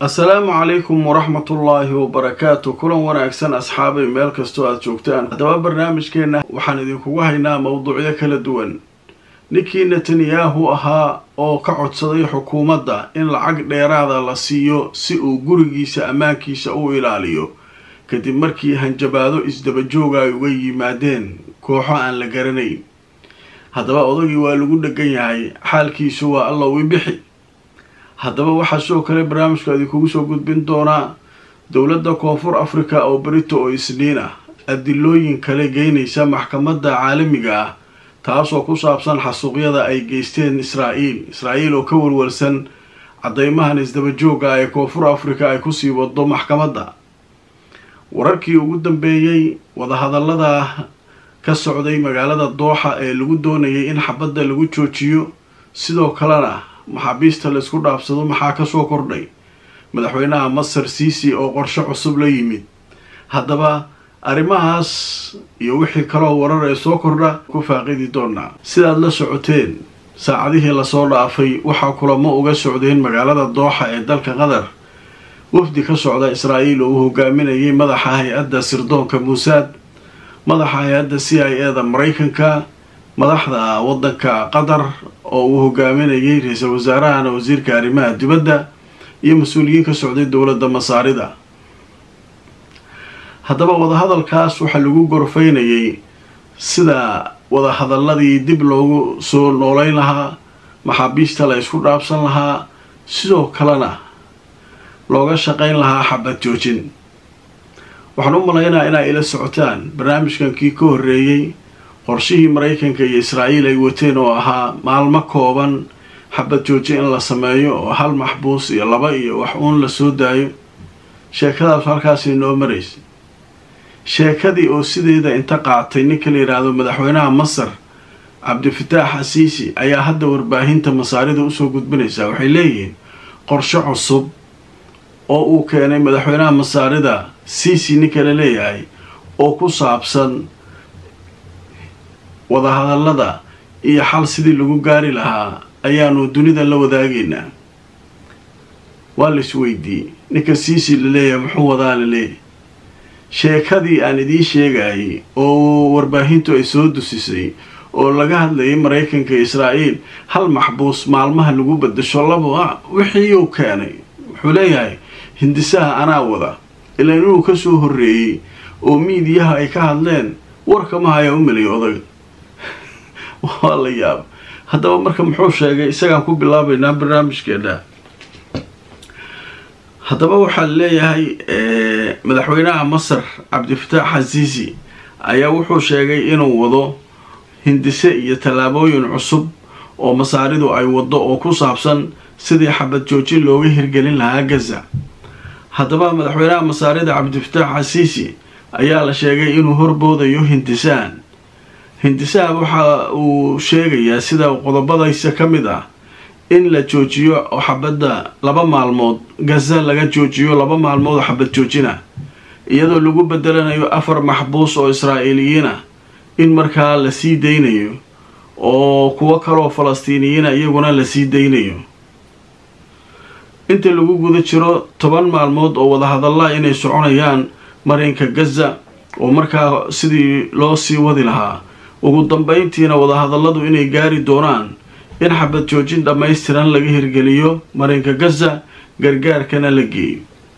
assalaamu calaykum waraxmatullaahi wabarakaatu kulan wanaagsan asxaabay meel kastoo aada joogtaan haddaba barnaamijkeenna waxaan idinkugu haynaa mowduucyo kala duwan ninkii netanyahu ahaa oo ka codsaday xukuumadda in lacag dheeraada la siiyo si uu gurigiisa ammaankiisa u ilaaliyo kadib markii hanjabaado isdabajooga ay uga yimaadeen kooxo aan la garanayn haddaba odagii waa lagu dhegan yahay xaalkiisu waa allow i bixi haddaba waxaa sidoo kale barnaamijka idinkugu soo gudbin doonaa dowladda koonfur africa oo berito oo isniin ah adilooyin kale geynaysa maxkamadda caalamiga ah taasoo ku saabsan xasuuqyada ay geysteen israa'iil israa'iil oo ka walwalsan caddeymahan isdabajooga ee koonfur africa ay kusii wado maxkamadda wararkii ugu dambeeyey wadahadallada ka socday magaalada dooxa ee lagu doonayay in xabadda lagu joojiyo sidoo kalena maxaabiista laysku dhaafsado maxaa kasoo kordhay madaxweynaha masar siisi oo qorshe cusub la yimid haddaba arrimahaas iyo wixii kaloo warar ee soo kordha ku faaqidi doonaa sidaad la socoteen saacadihii lasoo dhaafay waxaa kulamo uga socdeen magaalada dooxa ee dalka qatar wafdi ka socda israa'iil oo uu hogaaminayay madaxa hay-adda sirdoonka muusaad madaxa hay-adda c i e da maraykanka madaxda waddanka qatar oo uu hogaaminayay ra-iisul wasaarahana wasiirka arrimaha dibadda iyo mas-uuliyiin ka socday dowladda masaarida haddaba wadahadalkaas waxaa lagu gorfaynayay sida wadahadaladii dib loogu soo nooleyn lahaa maxaabiista la isku dhaabsan lahaa sidoo kalena looga shaqayn lahaa xabad joojin waxaan u malaynaa inaa ila socotaan barnaamijkan kii ka horreeyey qorshihii maraykanka iyo israa'iil ay wateen oo ahaa maalmo kooban xabad jooji in la sameeyo oo hal maxbuus iyo laba iyo wax uun la soo daayo sheekadaas halkaasay noo maraysa sheekadii oo sideeda inta qaatay ninka la yidhaahdo madaxweynaha masar cabdifataax xasiisi ayaa hadda warbaahinta masaarida usoo gudbinaysaa waxay leeyihiin qorshe cusub oo uu keenay madaxweynaha masaarida siisi ninka la leeyahay oo ku saabsan wadahadallada iyo xal sidii lagu gaari lahaa ayaanu dunida la wadaagaynaa waa la isweydiiyey ninka siisi la leeyahay muxuu wadaa la leeyahay sheekadii aan idiin sheegayay oo warbaahintu ay soo dusisay oo laga hadlayay maraykanka israa'iil hal maxbuus maalmaha lagu bedasho laba wixii uu keenay wuxuu leeyahay hindisaha anaa wada ilaa inuu ka soo horreeyey oo miidiyaha ay ka hadleen warkamaha ayaa u meliyay odaga waa la yaaba haddaba marka muxuu sheegay isagaan ku bilaabaynaa barnaamijkeena haddaba waxaa leeyahay madaxweynaha masar cabdifataax xasiisi ayaa wuxuu sheegay inuu wado hindise iyo tallaabooyin cusub oo masaaridu ay wado oo ku saabsan sidii xabad joojin looga hirgelin lahaa gaza haddaba madaxweynaha masaarida cabdifataax xasiisi ayaa la sheegay inuu horboodayo hindisahan hindisaha waxa uu sheegayaa sida qodobadaysa ka mid ah in la joojiyo oo xabadda laba maalmood gaza laga joojiyo laba maalmood oo xabad joojina iyadoo lagu bedelanayo afar maxbuus oo israa'iiliyiin ah in markaa la sii daynayo oo kuwo kaloo falastiiniyiina iyaguna la sii daynayo inta lagu guda jiro toban maalmood oo wadahadalla inay soconayaan marinka gaza oo markaa sidii loo sii wadi lahaa ugu dambeyntiina wadahadalladu inay gaari doonaan in xabad joojin dhammaystiran laga hirgeliyo marinka gaza gargaarkana la geeyo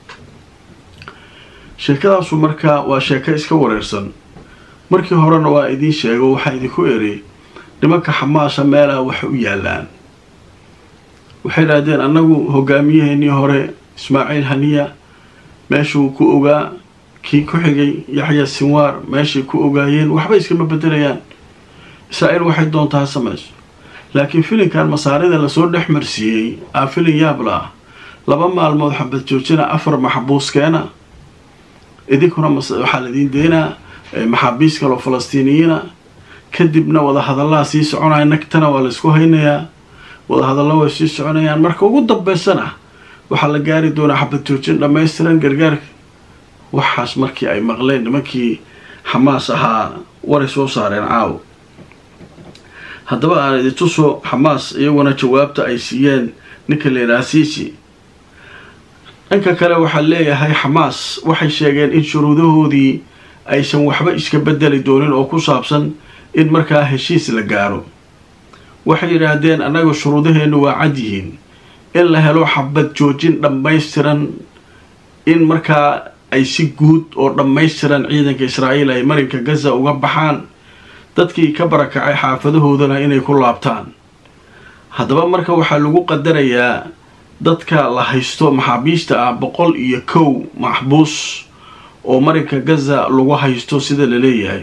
sheekadaasu markaa waa sheeko iska wareersan markii horena waa idiin sheego waxaa idinku eri nimanka xamaasha meelaha wax u yaalaan waxay idhaahdeen annagu hogaamiyaheenii hore ismaaciil haniya meeshuu ku ogaa kii ku xigay yaxya sinwaar meeshay ku ogaayeen waxba iskama bedelayaan israa'iil waxay doontaa samayso laakiin filinkan masaarida lasoo dhex marsiiyey aa filin yaabla ah laba maalmood xabad joojina afar maxbuuskeena idinkuna waxaa laidiin deynaa maxaabiis kaloo falastiiniyiina kadibna wadahadallaha sii soconaya nagtana waa laysku haynayaa wadahadalla way sii soconayaan marka ugu dambeysana waxaa la gaari doonaa xabad joojin dhammaystiran gargaarka waxaas markii ay maqleen nimankii xamaas ahaa waray soo saareen caawo haddaba aan idintuso xamaas iyaguna jawaabta ay siiyeen ninka la yidhaha siisi dhanka kale waxaa leeyahay xamaas waxay sheegeen in shuruudahoodii aysan waxba iska bedeli doonin oo ku saabsan in markaa heshiis la gaaro waxay yidhaahdeen annaga shuruudaheennu waa cad yihiin in la helo xabad joojin dhammaystiran in markaa ay si guud oo dhammaystiran ciidanka israa'iil ay marinka gaza uga baxaan dadkii ka barakacay xaafadahoodana inay ku laabtaan haddaba marka waxaa lagu qadarayaa dadka la haysto maxaabiista ah boqol iyo kow maxbuus oo marinka gaza lagu haysto sida la leeyahay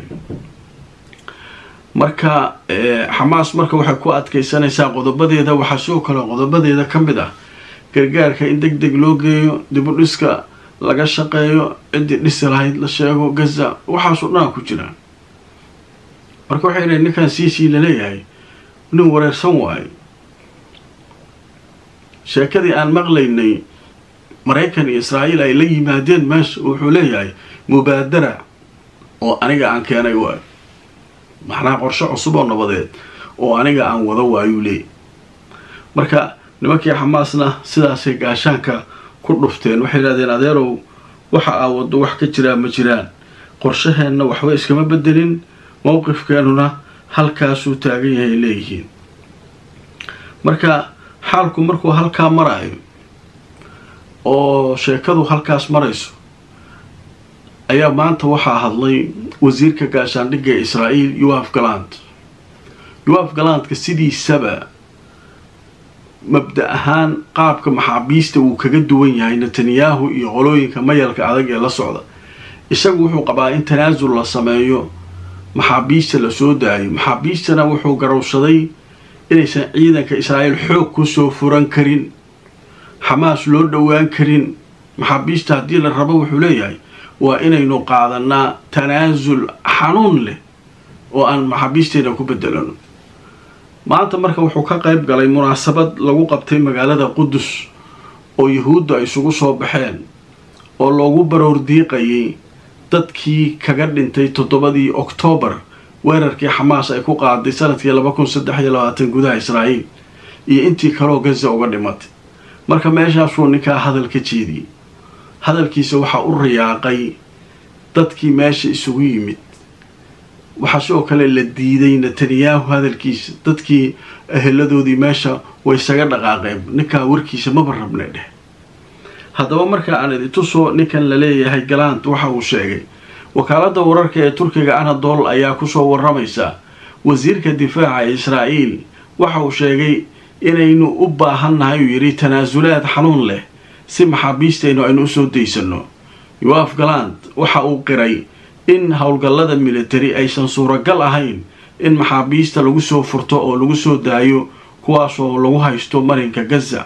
marka xamaas marka waxay ku adkaysanaysaa qodobadeeda waxaa sidoo kale qodobadeeda ka mid ah gargaarka in deg deg loo geeyo dibudhiska laga shaqeeyo ciddii dhisi lahayd la sheego gaza waxaasoo dhanaa ku jiraan marka waxay dhahen ninkan siisii laleeyahay nin wareersan waayo sheekadii aan maqlaynay maraykan iyo israa'iil ay la yimaadeen meesha wuxuu leeyahay mubaadara oo aniga aan keenay waayo macnaha qorshe cusub oo nabadeed oo aniga aan wado waayuu leeyay marka nimankii xamaasna sidaasay gaashaanka ku dhufteen waxay yidhahdeen adeerow waxa aa waddo wax ka jiraa ma jiraan qorshaheenna waxba iskama bedelin mowqifkeenuna halkaasuu taagan yahay leeyihiin marka xaalku markuu halkaa maraayo oo sheekadu halkaas marayso ayaa maanta waxaa hadlay wasiirka gaashaandhigga ee israa'iil yoaf galand yoaf galandka sidiisaba mabda ahaan qaabka maxaabiista wuu kaga duwan yahay netanyahu iyo qolooyinka mayalka adag ee la socda isagu wuxuu qabaa in tanaasul la sameeyo maxaabiista la soo daayo maxaabiistana wuxuu garowsaday inaysan ciidanka israa'iil xoog kusoo furan karin xamaas loo dhowaan karin maxaabiista haddii la rabo wuxuu leeyahay waa inaynu qaadanaa tanaasul xanuun leh oo aan maxaabiisteena ku bedelano maanta marka wuxuu ka qayb galay munaasabad lagu qabtay magaalada qudus oo yuhuuddu ay isugu soo baxeen oo loogu baroor diiqayay dadkii kaga dhintay toddobadii oktoobar weerarkii xamaas ay ku qaaday sanadkii laba kun saddex iyo labaatan gudaha israa'iil iyo intii kaloo gaza uga dhimatay marka meeshaasuu ninkaa hadal ka jeediyey hadalkiisa waxaa u riyaaqay dadkii meesha isugu yimid waxaa sidoo kale la diiday netanyahu hadalkiisa dadkii eheladoodii meesha way isaga dhaqaaqeen ninkaa warkiisa maba rabne dheh haddaba marka aan idintusoo ninkan la leeyahay galant waxa uu sheegay wakaaladda wararka ee turkiga anadol ayaa kusoo waramaysa wasiirka difaaca ee israa'iil waxa uu sheegay inaynu u baahannahay uu yidhi tanaasulaad xanuun leh si maxaabiistaynu aynu usoo daysano yoaf galant waxa uu qiray in howlgallada militari aysan suuragal ahayn in maxaabiista lagu soo furto oo lagu soo daayo kuwaasoo lagu haysto marinka gaza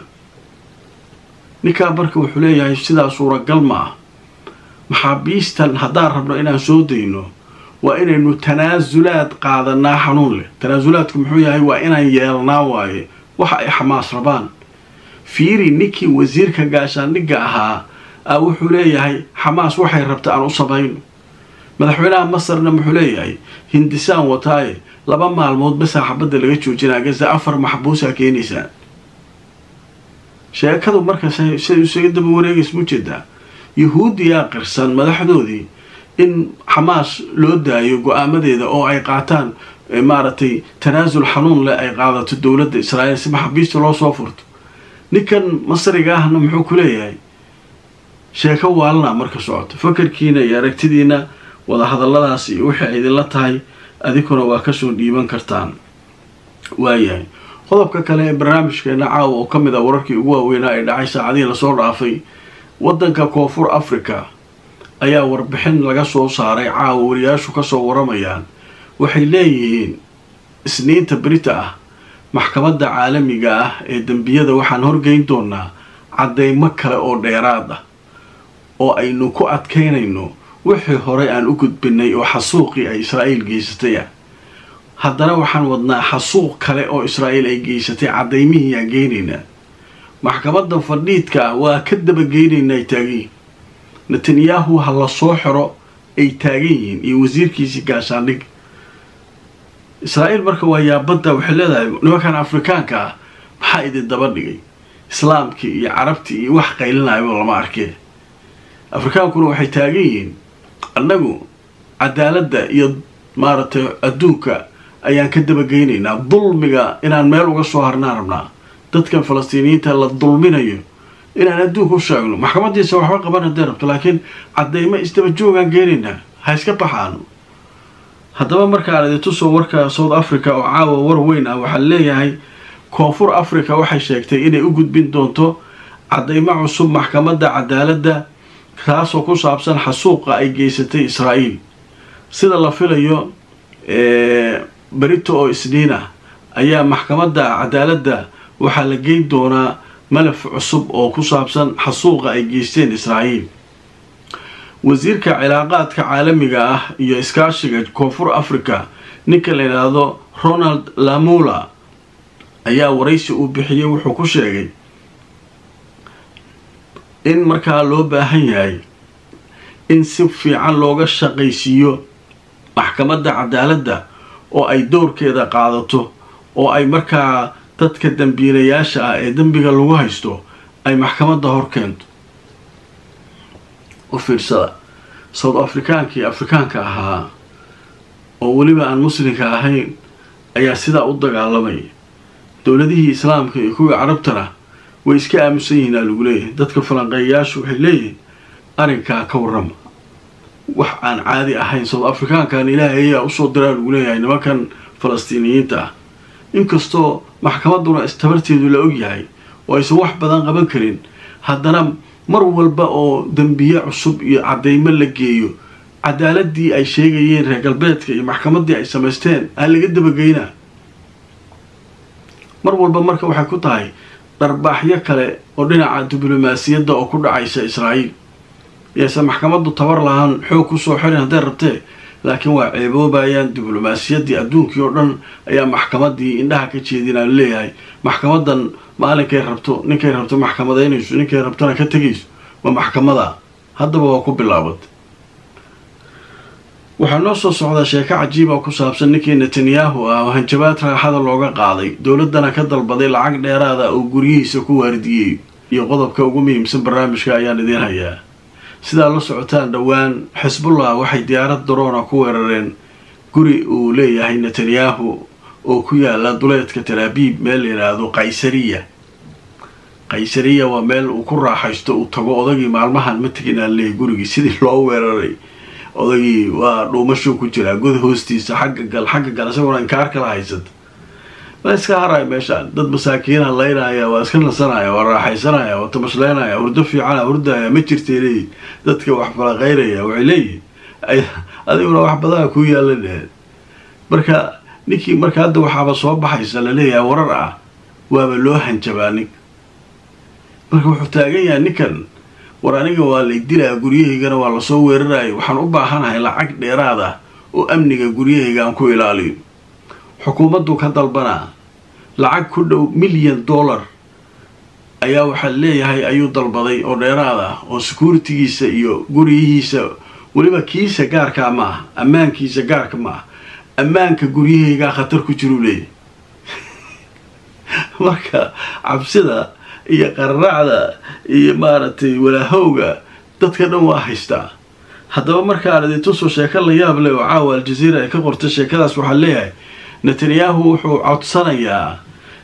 ninkaa marka wuxuu leeyahay sidaa suuragal ma ah maxaabiistan haddaan rabno inaan soo dayno waa inaynu tanaasulaad qaadanaa xanuun leh tanaasulaadku muxuu yahay waa inaan yeelnaa waaye waxa ay xamaas rabaan fiiri ninkii wasiirka gaashaandhigga ahaa a wuxuu leeyahay xamaas waxay rabta aan u samayno madaxweynaha masarna muxuu leeyahay hindisaan wataaye laba maalmood basaa xabadda laga joojinaa gaza afar maxbuusaa keenaysaan sheekadu marka siday isaga daba wareegays mu jeedaa yuhuuddiyaa qirsan madaxdoodii in xamaas loo daayo go-aamadeeda oo ay qaataan maaragtay tanaasul xanuun leh ay qaadato dowladda israa'iil si maxaabiista loo soo furto ninkan masriga ahna muxuu ku leeyahay sheeko waalana marka socoto fakarkiina iyo aragtidiina wadahadalladaas iyo wixii ay idinla tahay adinkuna waa kasoo dhiiban kartaan waayahay qodobka kale ee barnaamijkeena caawa oo ka mid a wararkii ugu waaweynaa ee dhacay saacadihii lasoo dhaafay waddanka koonfur africa ayaa warbixin laga soo saaray caawa wariyaashu kasoo waramayaan waxay leeyihiin isniinta berita ah maxkamadda caalamiga ah ee dembiyada waxaan horgeyn doonaa caddeymo kale oo dheeraad ah oo aynu ku adkaynayno wixii horey aan u gudbinay oo xasuuqii ay israa'iil geysatay ah haddana waxaan wadnaa xasuuq kale oo israa'iil ay geysatay caddaymihii aan geynaynaa maxkamadda fadhiidka ah waa ka dabageynaynaa ay taagan yihiin netanyahu ha la soo xiro ay taagan yihiin iyo wasiirkiisii gaashaandhig israa'iil marka waa yaabadda waxay leedahay nimankan afrikaanka ah maxaa idin daba dhigay islaamkii iyo carabtii iyo wax qaylinayaba lama arkee afrikaankuna waxay taagan yihiin annagu cadaaladda iyo maaragtay adduunka ayaan ka dabageynaynaa dulmiga inaan meel uga soo harnaan rabnaa dadkan falastiiniyiinta la dulminayo inaan adduunka u sheegno maxkamadiisa waxba qaban hadday rabto laakiin cadeymo isdaba joogaan geenaynaa ha iska baxaano haddaba markaan idintusoo warka south africa oo caawa war weyn ah waxaa leeyahay koonfur africa waxay sheegtay inay u gudbin doonto cadeymo cusub maxkamadda cadaaladda taasoo ku saabsan xasuuqa ay geysatay israa'iil sida la filayo berito oo isniin ah ayaa maxkamadda cadaaladda waxaa la geyn doonaa malaf cusub oo ku saabsan xasuuqa ay geysteen israa'iil wasiirka cilaaqaadka caalamiga ah iyo iskaashiga koonfur africa ninka la yidhaahdo ronald lamula ayaa waraysi uu bixiyey wuxuu ku sheegay in markaa loo baahan yahay in si fiican looga shaqaysiiyo maxkamadda cadaaladda oo ay dowrkeeda qaadato oo ay markaa dadka dambiilayaasha ah ee dembiga lagu haysto ay maxkamadda hor keento u fiirsada south afrikaankii afrikaanka ahaa oo weliba aan muslimka ahayn ayaa sidaa u dagaalamay dowladihii islaamka iyo kuwii carabtana way iska aamusan yihiin aa lagu leeyahay dadka falanqeeyayaashu waxay leeyihiin arrinkaa ka warrama wax aan caadi ahayn south afrikaankan ilaahay ayaa usoo diraa lagu leeyahay nimankan falastiiniyiinta ah inkastoo maxkamadduna istabarteedu la og yahay oo aysan wax badan qaban karin haddana mar walba oo dembiye cusub iyo cadeymo la geeyo cadaaladii ay sheegayeen reer galbeedka iyo maxkamaddii ay samaysteen aa laga dabageynaa mar walba marka waxay ku tahay dharbaaxyo kale oo dhinaca diblomaasiyadda oo ku dhacaysa israa'iil yaysan maxkamaddu tabar lahaan xoog kusoo xirin hadday rabtee laakiin waa ceeboobayaan diblomaasiyaddii adduunkii oo dhan ayaa maxkamaddii indhaha ka jeedinaa leeyahay maxkamadan maalinkay rabto ninkay rabto maxkamadaynayso ninkay rabtona ka tegayso ma maxkamada haddaba waa ku bilaabatay waxaa noo soo socdaa sheeko cajiiba ku saabsan ninkii netanyahu ah oo hanjabaad raaxada looga qaaday dowladdana ka dalbaday lacag dheeraada oo guryihiisa ku waardiyey iyo qodobka ugu muhiimsan barnaamijka ayaan idiin hayaa sidaa la socotaan dhowaan xisbullah waxay diyaarad daroona ku weerareen guri uu leeyahay netanyahu oo ku yaala duleedka talaabiib meel la yidhaahdo qaysariya qaysariya waa meel uu ku raaxaysto uu tago odagii maalmahan ma tegin aan leeyahy gurigii sidii loo weeraray odagii waa dhuumashuu ku jiraa god hoostiisa xagga gal xagga gal isaguna inkaar kala haysata waa iska haraya meeshaan dad masaakiina laynaya waa iska nasanaya waa raaxaysanaya waa tamashlaynaya hurdo fiicana hurdaya ma jirtay leeyihin dadka wax falaqaynaya waxay leeyihin adiguna wax badana kuu yaala dheheen marka ninkii marka hadda waxaaba soo baxaysa laleeyahay warar ah waaba loo hanjabaa ninka marka wuxuu taagan yahay ninkan war aniga waa lay dilaa guryahaygana waa lasoo weerarayo waxaan u baahanahay lacag dheeraad ah oo amniga guryahayga aan ku ilaaliyo xukuumaddu ka dalbanaa lacag ku dhow milyan dollar ayaa waxaa leeyahay ayuu dalbaday oo dheeraad ah oo securitigiisa iyo guryihiisa weliba kiisa gaarkaa ma ah ammaankiisa gaarka ma ah ammaanka guryahaygaa khatar ku jiruu leeyahy marka cabsida iyo qararacda iyo maaragtay walaahowga dadka dhan waa haystaa haddaba markaan idintusoo sheeko la yaab leh oo caawa aljaziira ay ka qortay sheekadaas waxaa leeyahay netanyahu wuxuu codsanayaa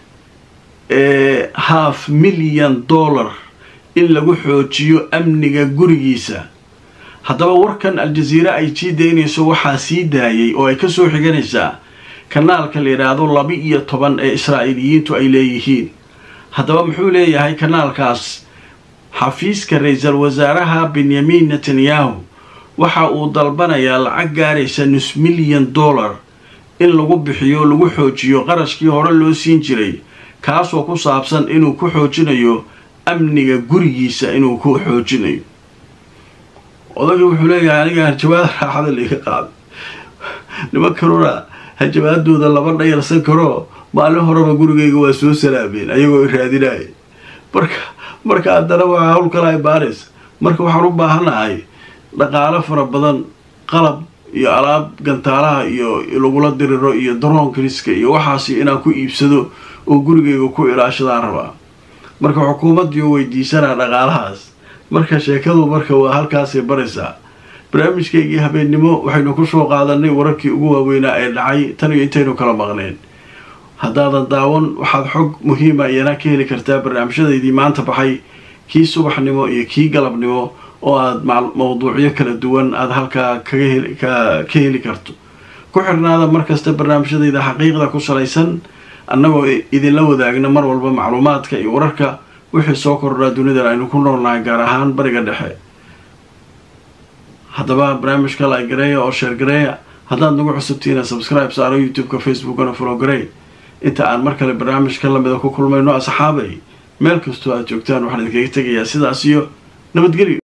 half milyan dollar in lagu xoojiyo amniga gurigiisa haddaba warkan aljaziira ay sii daynayso waxaa sii daayay oo ay kasoo xiganaysaa kanaalka la yidhaahdo laba iyo toban ee israa'iiliyiintu ay leeyihiin haddaba muxuu leeyahay kanaalkaas xafiiska ra-iisal wasaaraha benyamin netanyahu waxa uu dalbanayaa lacag gaaraysa nus milyan dollar in lagu bixiyo lagu xoojiyo qarashkii hore loo siin jiray kaasoo ku saabsan inuu ku xoojinayo amniga gurigiisa inuu ku xoojinayo odagii wuxuu leeyahay aniga hanjabaad raaxada laiga qaaday nimankanuna hanjabaadooda laba dhayarsan karoo maalin horeba gurigayga waa soo salaameen ayagoo i raadinaya marka marka haddana waa hawl kala ibaanaysa marka waxaan u baahanahay dhaqaalo fara badan qalab iyo alaab gantaalaha iyo lagula diriro iyo daroon kriska iyo waxaasi inaan ku iibsado oo gurigayga ku ilaashadaan rabaa marka xukuumaddiiu weydiisanaa dhaqaalahaas marka sheekadu marka waa halkaasay baraysaa barnaamijkaygii habeennimo waxaynu kusoo qaadanay wararkii ugu waaweynaa ee dhacay tan iyo intaynu kala maqneen haddaadan daawan waxaad xog muhiima iyana ka heli kartaa barnaamijyadaydii maanta baxay kii subaxnimo iyo kii galabnimo oo aad mawduucyo kala duwan aada halkaa kaga ka heli karto ku xirnaada markasta barnaamijyadayda xaqiiqda ku salaysan annagoo idinla wadaagna mar walba macluumaadka iyo wararka wixii soo kordhaa dunidan aynu ku noolnahay gaar ahaan bariga dhexe haddaba barnaamijka lagareeya oo sheergareeya haddaad nagu cusubtiina subscribe saaro youtube-ka facebookana folowgarey inta aan mar kale barnaamijka lamida ku kulmayno asxaabay meel kastoo aad joogtaan waxaan idinkaga tegayaa sidaas iyo nabadgelyo